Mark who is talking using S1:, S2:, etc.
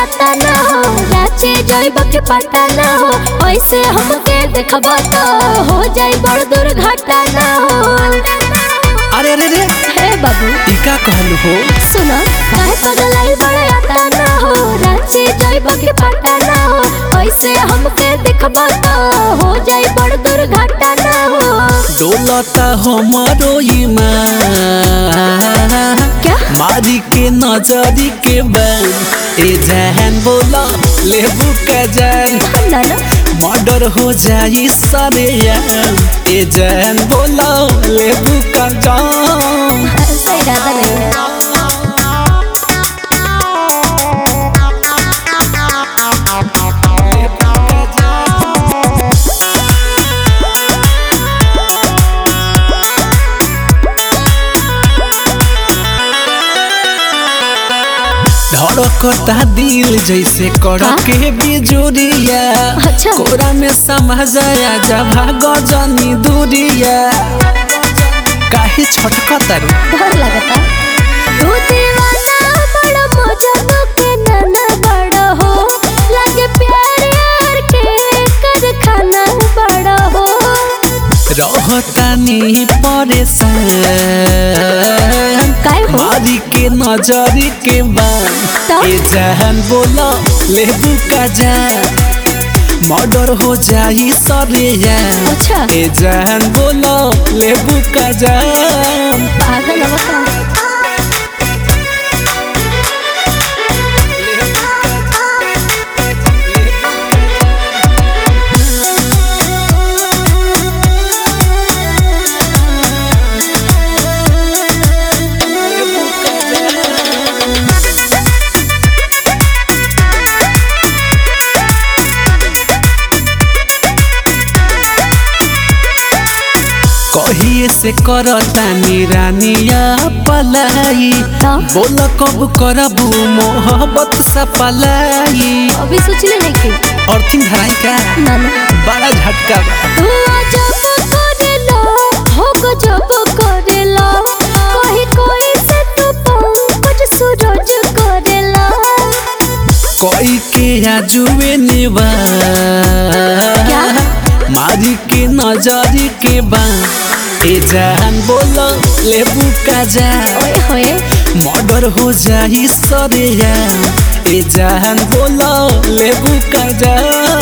S1: आता ना हो रांची जइब के पता ना हो ऐसे हमके देखब तो हो जाई बड़ दुर्घटना हो
S2: अरे अरे रे
S1: हे बाबू
S2: ई का कहलू हो
S1: सुनो काहे पगलाई बड़े आता ना हो रांची जइब के पता ना हो ऐसे हमके देखब तो हो जाई बड़ दुर्घटना हो
S2: डोलता हमारो ईमान
S1: क्या
S2: मारी के नजरी के बन ए जहन बोला लेबू का जान
S1: ना ना
S2: मर्डर हो जाई सारे यार ए जहन बोला लेबू का जान
S1: ऐसा इरादा नहीं है
S2: धड़कता दिल जैसे कड़के बिजुरिया
S1: अच्छा।
S2: कोरा में समा जाया जब भागो जनी दूरिया काहे छटकता रे
S1: डर लगता तू दीवाना बड़ा मजा के नाना बड़ा हो लगे प्यार यार के कर खाना बड़ा हो
S2: रहतानी परेशान
S1: काय हो
S2: मारी के नजरी के बान
S1: तब?
S2: ए जहन बोला लेबू का जान मर्डर हो जाई सरे यार
S1: अच्छा
S2: ए जहन बोला लेबू का जान
S1: पागल अवस्था
S2: कहिए से करतानी रानिया पलाई
S1: हाँ।
S2: बोल कब करबू मोहब्बत सा पलाई
S1: अभी सोच ले नहीं कि
S2: और तीन धराई का
S1: ना ना
S2: बड़ा झटका बा
S1: तू अजब करेला हो गजब करेला कहीं कोई से तू पंकज सूरज करेला
S2: कोई के आजुए निवा
S1: क्या?
S2: मारी के नजरी के बा ए जान बोलो लेबू का जा
S1: ओए होए
S2: मर्डर हो जाई सरे यार ए जान बोलो लेबू का जा